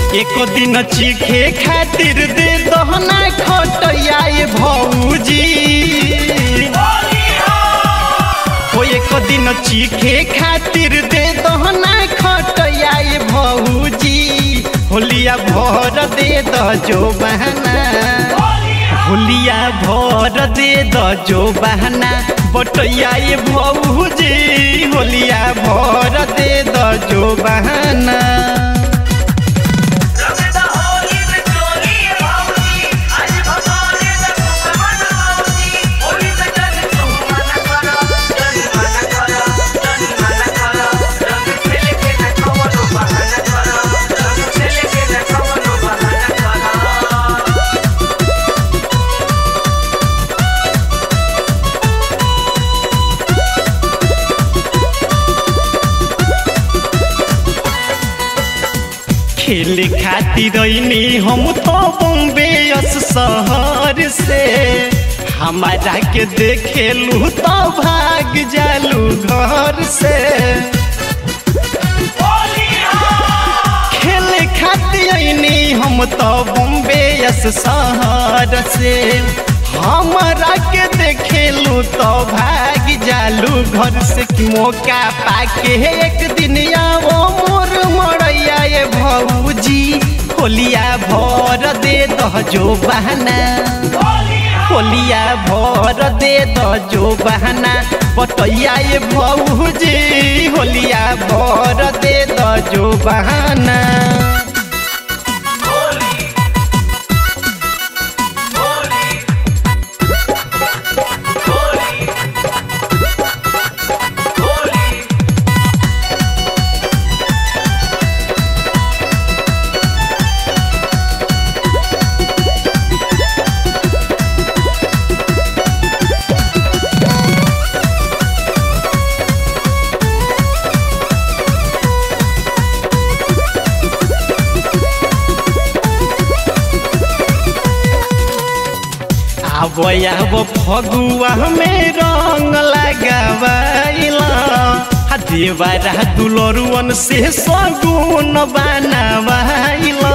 एको दिन चीखे खातिर दे दहना खटैया ये भौजी हो एको दिन चीखे खातिर दे दहना खटैया ये भौजी होलिया भर दे द जो बहना होलिया भर दे द जो बहना बटैया ये भौजी होलिया भर दे द जो बहना रमेदा होली में चोली भाऊजी आज भगवाने से कुसमन भाऊजी होली में जन तू मन करा जन मन करा जन मन करा रंग खेल के न कवनो बहाना करा रंग खेल के न कवनो बहाना करा खेले खातिर अइनी हम तो बॉम्बे अस शहर से हमारा के देखेलू तो भाग जालू घर से खेले खातिर अइनी हम तो बॉम्बे अस शहर से हमारा के देखेलू तो भाग जालू घर से कि मौका पाके एक दिन आवो मोर मरैया ये भौजी होलिया भर दे दह जो बहना होलिया भर दे द जो बहना बटैया ये भौजी होलिया भर दे द जो बहना होली होली होली होली आब आब फगुआ में रंग लगावाइला हा देवारा दुलरुअन से सगुन बनावाइला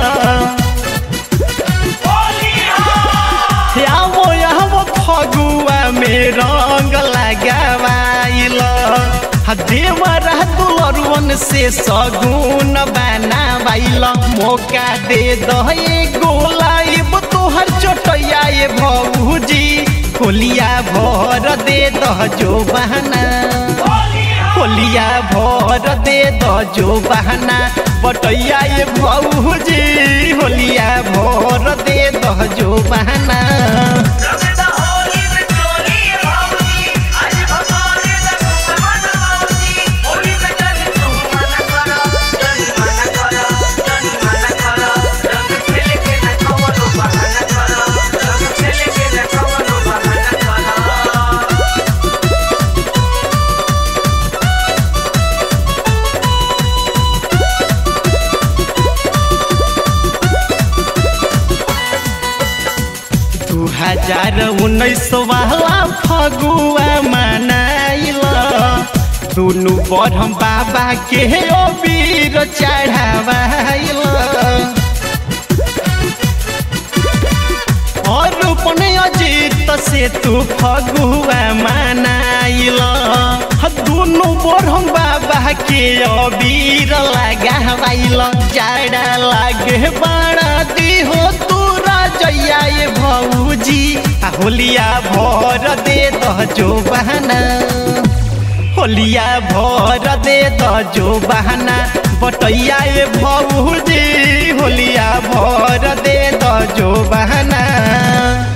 आवो आवो फगुआ में रंग लगावाइला हा देवरा दुलरुअन से सगुन बनावाइला मौका दे दहे गोलाइब तोहर चोटैया ये भौजी होलिया भर दे दह जो बहना होलिया भर दे द जो बहना बटैया ये भौजी होलिया भर दे द जो बहना रमेदा होली में चोली भाऊजी आज भगवाने से कुसमन भाऊजी होली में जन तू मन करा जन मन करा जन मन करा रंग खेल के न कवनो बहाना करा रंग खेल के न कवनो बहाना करा दू हजार उन्नीस वाला फगुआ मनाइला दुनू बरहम बाबा के अबीर चढ़ावाइला और अपने अजीत से तू फगुआ मनाइला दुनू बरहम बाबा के अबीर लगावाइला जाड़ा लागे बाड़ा दी हो तू राजैया ये भौजी आ होलिया भर दे दह जो बहना होलिया भर दे द जो बहना बटैया ये भौजी होलिया भर दे द जो बहना